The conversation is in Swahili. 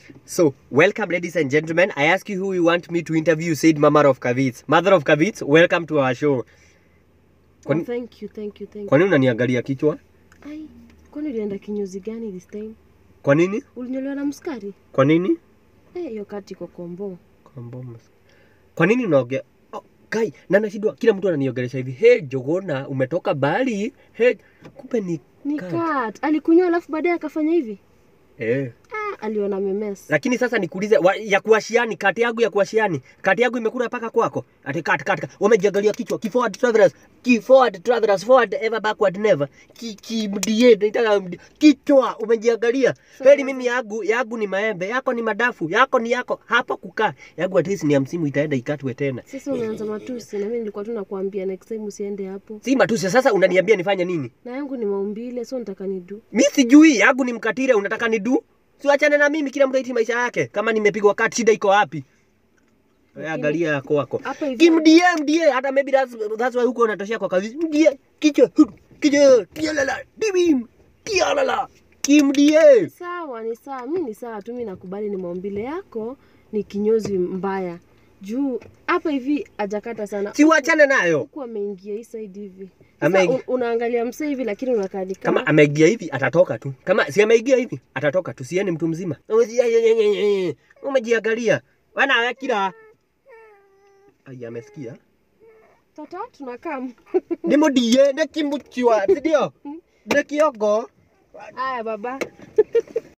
So, welcome, ladies and gentlemen. I ask you who you want me to interview. You said Mama of Kavits. Mother of Kavits, welcome to our show. Oh, Kwani- thank you, thank you, thank you. Kwa nini unaniangalia kichwa? Ai, kwani ulienda kinyozi gani this time? Kwa nini? Ulinyolewa na mskari? Kwa nini? Eh, hiyo kati iko kombo. Kombomas. Kwa nini unaongea? Oh, Kai, na nashindwa kila mtu ananiongelesha hivi. Hey, Jogona, umetoka Bali? Hey, kumbe ni Ni cut. kat. Alikunyoa alafu baadaye akafanya hivi. Eh. Ah, aliona memes. Lakini sasa nikuulize wa, ya kuashiani kati yangu ya kuashiani kati yangu imekula paka kwako ati kat kat kat. wamejiangalia kichwa ki forward travelers ki forward travelers forward ever backward never ki ki mdie nitaka mdie. kichwa umejiangalia heri mimi yangu yangu ni maembe yako ni madafu yako ni yako hapa kukaa yangu at least ni ya msimu itaenda ikatwe tena Sasa unaanza matusi na mimi nilikuwa tu nakwambia next time usiende hapo. si matusi sasa unaniambia nifanye nini Na yangu ni maumbile, so nitaka nidu. mi sijui yangu ni mkatire unataka ni du siwachane na mimi kila mtu aishi maisha yake kama nimepigwa kati shida iko wapi Wewe angalia yako wako Hapa hivi. kimdie mdie hata maybe that's, that's why huko unatoshea kwa kazi mdie kichwa hudu, kichwa kialala dibim kialala kimdie Sawa, ni sawa. Mimi ni sawa tu, mimi nakubali ni maumbile yako, ni kinyozi mbaya. Juu hapa hivi ajakata sana. siwachane nayo Huku ameingia hii side hivi. Ameingia. Sasa un- unaangalia msee hivi lakini unakaa ni kama kama ameingia hivi atatoka tu kama si ameingia hivi atatoka tu sieni mtu mzima umejiangalia wana wekira ai amesikia tata tunakaa. nä må ndie nä kä må ciwa ndio nä kä ongo Aya baba.